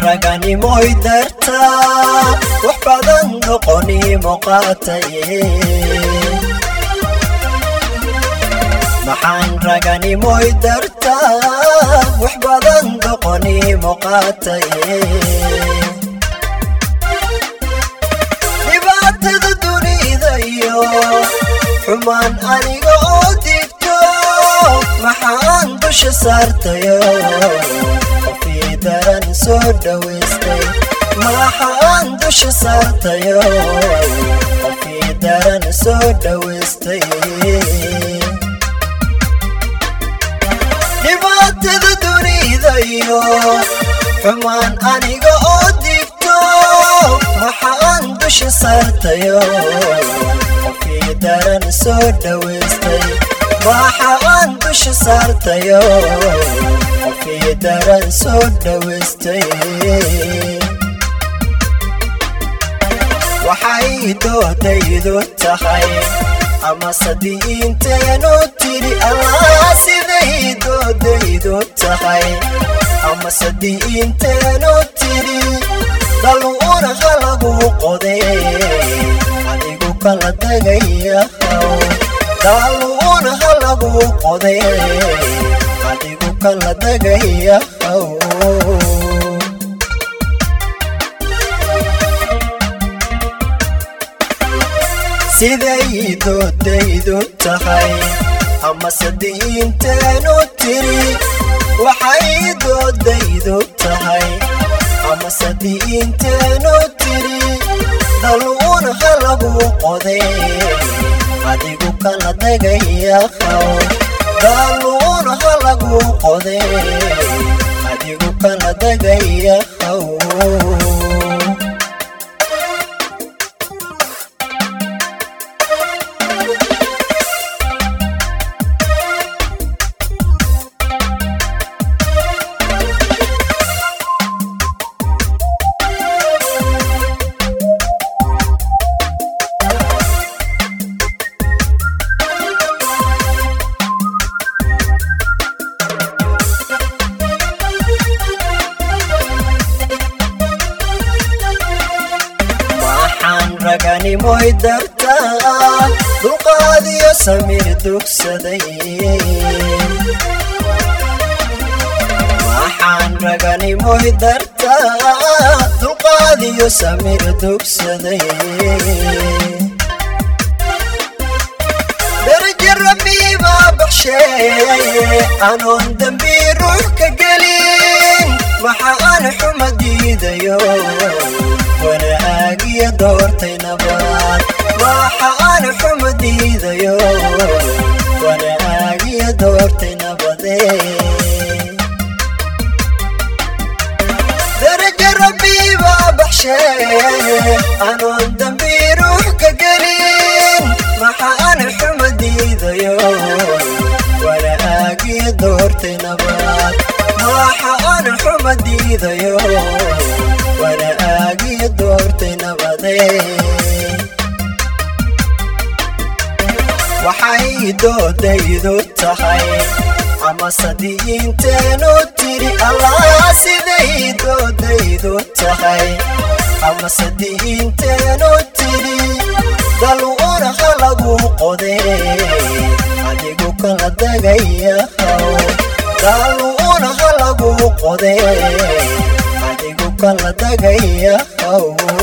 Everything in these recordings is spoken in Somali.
raganimoy dartaa wax badan doqonimo qaatay maxaan raganimoy dartaa wax badan doqonimo qaatay dhibaatada dunida iyo xumaan aniga oo digto maxaan dusha saartayo qofii daran soo dhowaystay maxaan dusha saartayo qofii daran soo dhowaystay dhibaatada dunida iyo xumaan aniga oo digto maxaan dusha saartayo qofii daran soo dhowaystay maxaan dusha saartayo qofii daran soo dhowaystay waxay doodaydu tahay ama sadiinteenu tiri allah siday doodaydu tahay ama sadiinteenu tiri daluuna halagu qoday adigu kala dagayahaw daluuna halagu qoday adigu kala dagayahaw siday doodaydu tahay ama sadiinteenu tiri waxay doodaydu tahay ama sadiinteenu tiri daluuna halagu qoday adigu kala dagayahaw daluuna halagu qoday adigu kala dagayahaw raganimoy dartaa dulqaadiyo samir dugsaday maxaan raganimoy dartaa dulqaadiyo samir dugsaday daraja rabbiibaa baxshee anoon dembi ruux ka gelin maxaan xuma diidayo wanaagiya doortay nabaad waxaan xuma diidayo wanaagiya doortay nabadee daraja rabbiibaa baxshee anoon dembi ruux ka gelin maxaan xuma diidayo wanaagiya doortay nabaad waxaan xuma diidayo wanaagiya doortay nabadee waxay doodaydu tahay ama sadiinteenu tiri allah siday doodaydu tahay ama sadiinteenu tiri daluuna halagu qoday adigu kala dagayahaw daluuna halagu qoday adigu kala dagayahaw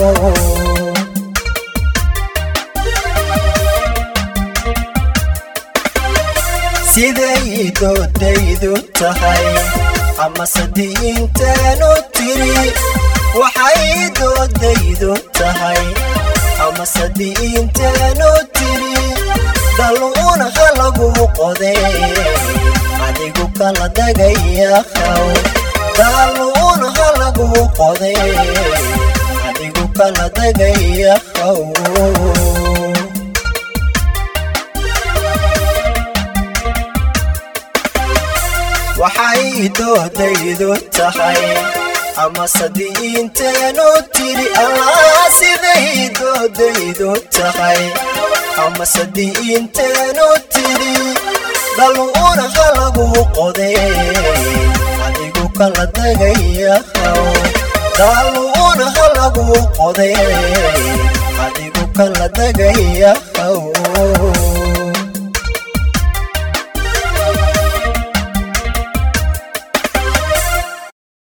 siday doodaydu tahay ama sadiinteenu tiri waxay doodaydu tahay ama sadiinteenu tiri daluuna halagu qoday adigu kala dagayahaw daluuna halagu qoday adigu kala dagayahaw waxay doodaydu tahay ama sadiinteenu tiri allah siday doodaydu tahay ama sadiinteenu tiri daluuna halagu qoday adigu kala dagayahaw daaluuna ha lagu qoday adigu kala degaya